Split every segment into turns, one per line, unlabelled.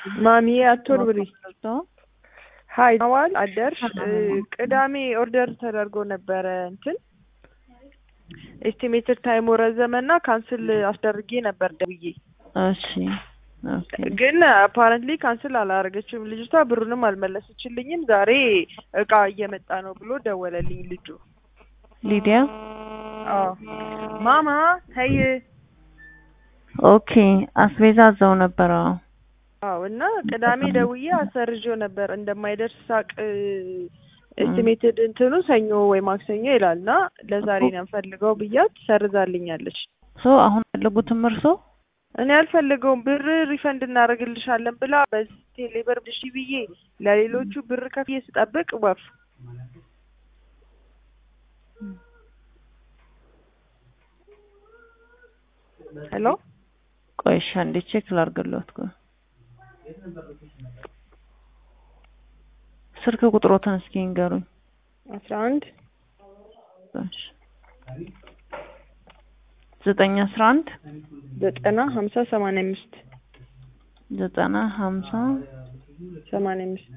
ማሚዬ አትወርብሪ። ሀይ ዋል አደርሽ። ቅዳሜ ኦርደር ተደርጎ ነበረ እንትን ኤስቲሜትድ ታይሙ ረዘመና ካንስል አስደርጌ ነበር ደውዬ።
እሺ ኦኬ።
ግን አፓረንትሊ ካንስል አላረገችም ልጅቷ፣ ብሩንም አልመለሰችልኝም። ዛሬ እቃ እየመጣ ነው ብሎ ደወለልኝ ልጁ።
ሊዲያ
አዎ ማማ ተይ።
ኦኬ። አስቤዛ እዛው ነበረ።
አዎ እና ቅዳሜ ደውዬ አሰርዤው ነበር እንደማይደርስ ሳቅ ኤስቲሜትድ እንትኑ ሰኞ ወይ ማክሰኞ ይላል እና ለዛሬ ነው የምፈልገው ብያት ሰርዛልኛለች።
ሶ አሁን ያለጉትም እርሶ
እኔ አልፈልገውም ብር ሪፈንድ እናደርግልሻለን ብላ በዚህ ቴሌብር ብሺ ብዬ ለሌሎቹ ብር ከፍዬ ስጠብቅ ወፍ ሄሎ
ቆይሻ እንዴ ቼክ ላርግሎት ቆይ ስልክ ቁጥሮትን እስኪ ንገሩኝ።
አስራ አንድ
እሺ ዘጠኝ አስራ አንድ
ዘጠና ሀምሳ ሰማንያ አምስት
ዘጠና ሀምሳ
ሰማንያ አምስት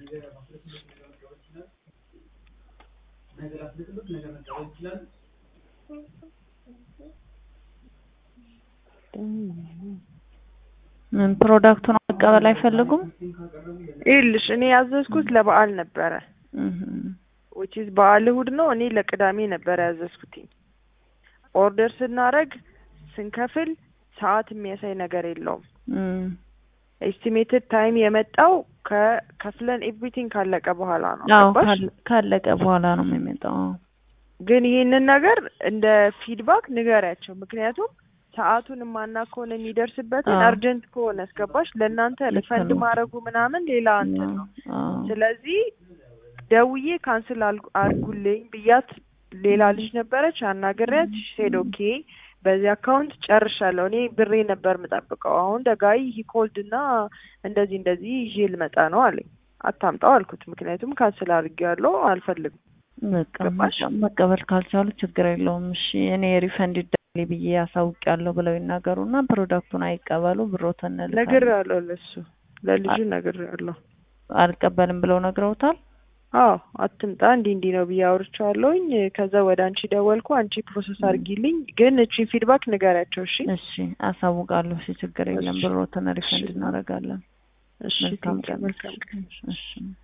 ምን ፕሮዳክቱን መቀበል አይፈልጉም?
ይኸውልሽ እኔ ያዘዝኩት ለበዓል ነበረ
እህ
ዊች ኢዝ በዓል እሑድ ነው። እኔ ለቅዳሜ ነበረ ያዘዝኩትኝ። ኦርደር ስናረግ ስንከፍል ሰዓት የሚያሳይ ነገር የለውም።
እም
ኤስቲሜትድ ታይም የመጣው ከከፍለን ኤቭሪቲንግ ካለቀ በኋላ ነው።
አዎ
ገባሽ?
ካለ- ካለቀ በኋላ ነው የሚመጣው። አዎ።
ግን ይህንን ነገር እንደ ፊድባክ ንገሪያቸው። ምክንያቱም ሰዓቱን ማና ከሆነ የሚደርስበትን
አዎ።
አርጀንት ከሆነ እስገባሽ ለእናንተ
ልክ
ሪፈንድ
ነው።
ማድረጉ ምናምን ሌላ እንትን ነው።
አዎ።
ስለዚህ ደውዬ ካንስል አድርጉልኝ ብያት ሌላ ልጅ ነበረች አናግሪያት ሴድ ኦኬ በዚህ አካውንት ጨርሻለሁ። እኔ ብሬ ነበር የምጠብቀው። አሁን ደጋይ ሂኮልድ እና እንደዚህ እንደዚህ ይዤ ልመጣ ነው አለኝ። አታምጣው አልኩት። ምክንያቱም ካንስል አድርጌያለሁ አልፈልግም።
በቃ
ገባሽ?
መቀ- መቀበል ካልቻሉ ችግር የለውም። እሺ እኔ ሪፈንድ ይደረግልኝ ብዬ ያሳውቂያለሁ ብለው ይናገሩና ፕሮዳክቱን አይቀበሉ ብሮትን እንልካለን።
ነግሬያለሁ፣ ለሱ ለልጁ ነግሬያለሁ።
አልቀበልም ብለው ነግረውታል።
አዎ አትምጣ እንዲህ እንዲህ ነው ብዬ አውርቼዋለሁኝ። ከዛ ወደ አንቺ ደወልኩ። አንቺ ፕሮሰስ አድርጊልኝ፣ ግን እቺን ፊድባክ ንገሪያቸው። እሺ
እሺ አሳውቃለሁ። እሺ ችግር የለም
እሺ።
ብሮትን ሪፈንድ
እሺ።
እናደርጋለን።
እሺ
መልካም
ቴንኪው፣
ቀን።
መልካም ቀን።
እሺ